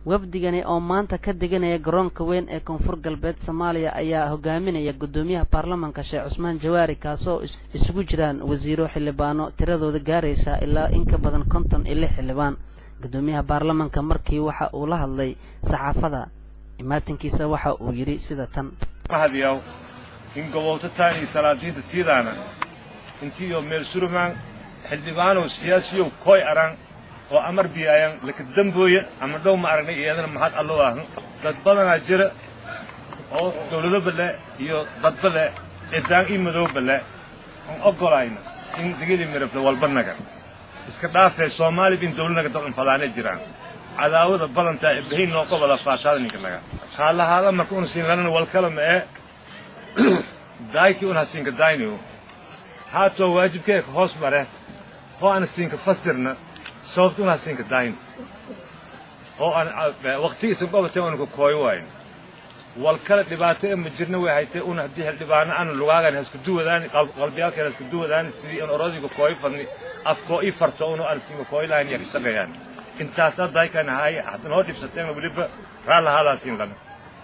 wafdigani oo maanta ka deganaya garoonka weyn ee koonfur galbeed soomaaliya ayaa hogaaminaya guddoomiyaha baarlamanka sheekh cusmaan jawaari kaasoo isugu jiraan wasiiro xildhibaano tiradooda gaaraysa ilaa in ka badan konton iyo lix xildhibaan guddoomiyaha baarlamanka markii waxa uu la hadlay saxaafada imaatinkiisa waxa uu yidhi sida tan mahadyaw in gobowtataan iyo salaadiinta tiidaana intiiyo meel surumaan xildhibaanow siyaasiyow koy araan oo amar biyaayan laka dambooya ama dhow ma aragnay iyadana mahad alloo ahan dad badanaa jira oo dawladoba le iyo dadba le eedaan ii madowba le aan oggolayna in digidii mirable walbanaga iska dhaafee soomaali bin dawlanaga dad unfadaanay jiraan cadaawada badantaa ebahin noo qobada faataada ninkanaga haalahaala marka una siin lanana walkala ma ee daayki un hasiinka daayniyo haatoo waajibkeeka hoos mare hoo aan siinka fasirna sababta un hasiinka daayno oo aan waqti isan qobatay una ku kooyo waayn walkala dhibaato ee ma jirna way haytay un haddii xildhibaano aan lugaagan hasku duwadaan qalbiyaalkeen hasku duwadaan sidii aan orodiga kooyo fadni afkoo ii farto unu aan siinka kooyo lahayn iyo ka shaqeeyaan intaasaa daaykan ahaay hadda noo dhibsateen weliba raallahaadaas in lana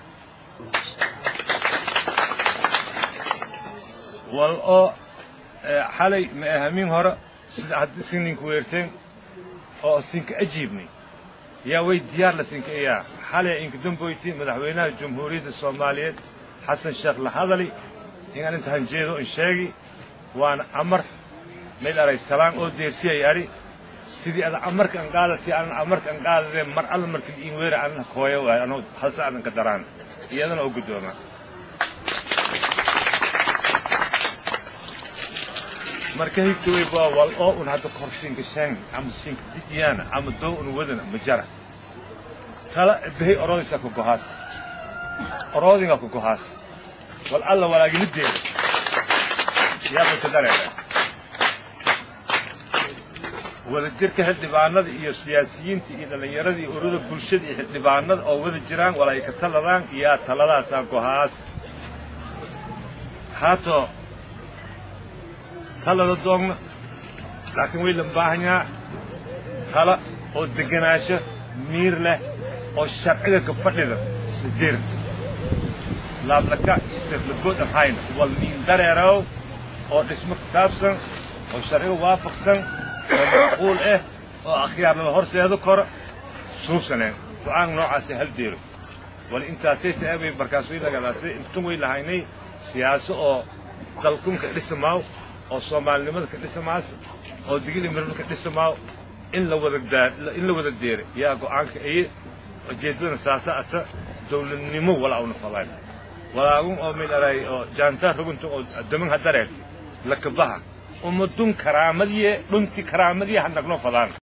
wal oo xalay ma ahamiin hore sida haddii sin ninku weerteen oo sinka ajiibnay yaa way diyaar la sinka iyaa xalay inka damboyti madaxweynaha jamhuuriyadda soomaaliyeed xasan sheekh la hadali inaan inta hanjeedo in sheegi waana amar meel aray salaan oo deersiyay ari sidii ada amarka an qaadati anan amarka an qaadadee mar alla markii iin weera anna kooya waay anoo halse adan ka daraan iyadana oo guddooma marka higta way baa wal oo un hadda kor siinka shaangi ama siinka dijiyaana ama doo un wadana ma jara tala bahay orodaysaa ku gohaas orodingaa ku gohaas wal alla walaaginideeda yaaba ka dareera wadajirka xildhibaanada iyo siyaasiyiinta iyo dhallinyarada iyo ururada bulshada iyo xildhibaanada oo wada jiraan walaay ka taladaan iyaa taladaasaan gohaas haatoo talada doogna laakiin way la baahanyaa tala oo deganaansho miir leh oo sharciga ka fadhida isla deerta laablaka iyo sirlagood aan hayna wal miin dareerow oo dhismo ka saabsan oo sharciga waafaqsan oo macquul ah oo akhyaarnada horseedo kora suubsaneen go'aan noocaasa hal deero wal intaasay ta'abay markaas way lagalaasay intun way lahaynay siyaaso oo dalkunka dhisamaaw oo soomaalinimada ka dhisamaas oo digili mirabla ka dhisamaaw in la wada in la wada deera yaa go'aanka aye ujeeddadana saasa ata dawladnimo walaa una fadaan walaagun oo mid aray oo jaantaa rugunta oo daman ha dareerti lakabaha umadun karaamadiye dhunti karaamadiye ha nagno fadaan